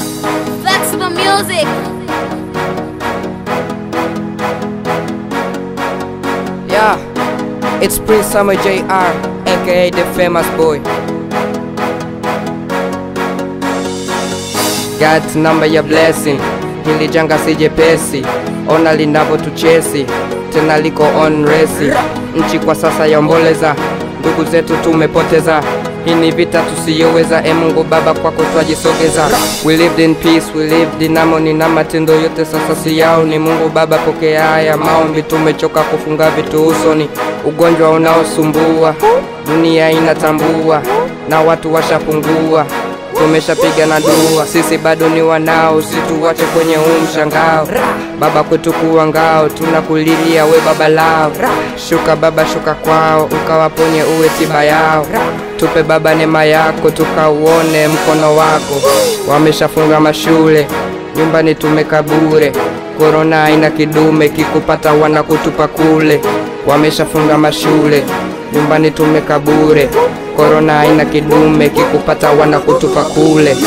Flexible music. Yeah, it's Prince Summer JR, aka the famous boy. God's number ya blessing, hili janga si jepesi, ona linavyotuchesi, tena liko on resi. Nchi kwa sasa yaomboleza, ndugu zetu tumepoteza. Hii ni vita tusiyoweza, e Mungu Baba, kwako twajisogeza. We lived in peace, we lived in harmony, na matendo yote sasa si yao. Ni Mungu Baba, pokea haya maombi, tumechoka kufunga vitu usoni, ugonjwa unaosumbua dunia inatambua, na watu washapungua tumeshapiga na dua, sisi bado ni wanao, situwache kwenye huu mshangao. Baba kwetu kuwa ngao, tunakulilia we baba lao. Shuka Baba, shuka kwao, ukawaponye uwe tiba yao. Tupe Baba neema yako, tukauone mkono wako. Wameshafunga mashule, nyumbani tumeka bure. Korona haina kidume, kikupata wanakutupa kule. Wameshafunga mashule, nyumbani tumeka bure. Korona haina kidume, kikupata wanakutupa kule.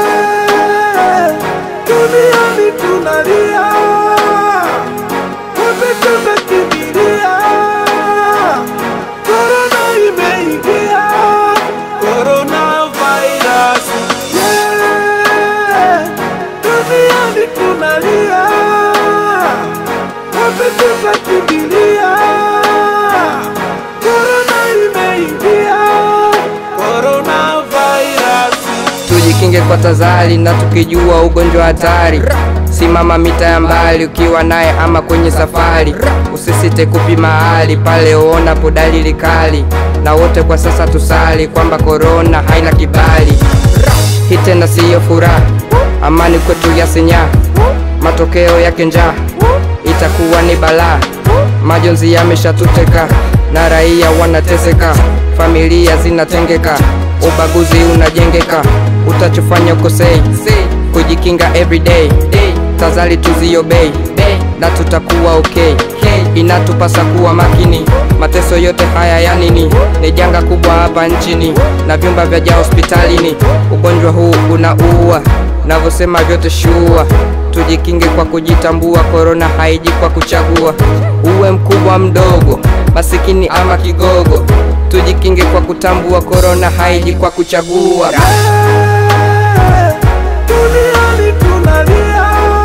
Duniani tunalia, wote tumekimbilia. Korona imeingia, korona virus. Yeah, duniani tunalia, wote tumekimbilia. Korona imeingia, korona virus. tujikinge kwa tazari na tukijua ugonjwa hatari. Simama mita ya mbali ukiwa naye ama kwenye safari, usisite kupima hali pale uonapo dalili kali, na wote kwa sasa tusali kwamba korona haina kibali. Hii tena siyo furaha, amani kwetu yasinyaa, matokeo yake njaa itakuwa ni balaa. Majonzi yameshatuteka na raia wanateseka, familia zinatengeka, ubaguzi unajengeka. Utachofanya ukosei, kujikinga everyday, tazali tuziobei na tutakuwa okay. Inatupasa kuwa makini, mateso yote haya ya nini? Ni janga kubwa hapa nchini na vyumba vya hospitalini. Ugonjwa huu unaua, navyosema vyote shua tujikinge kwa kujitambua. Korona haiji kwa kuchagua, uwe mkubwa mdogo, masikini ama kigogo. Tujikinge kwa kutambua, korona haiji kwa kuchagua. Duniani tunalia,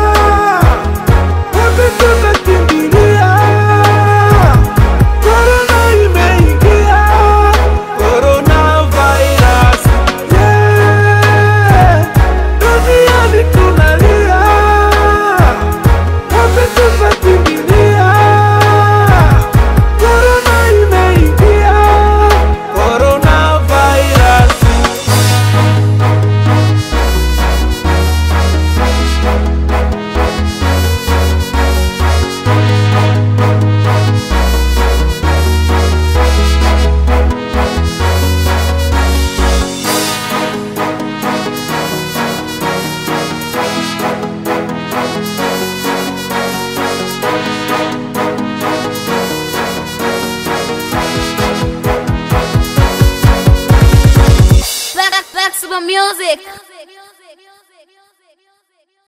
wote tumekimbilia. Korona imeingia, korona virus. Yeah, duniani tunalia, wote tumekimbilia. Korona imeingia, korona virus. Flexible music.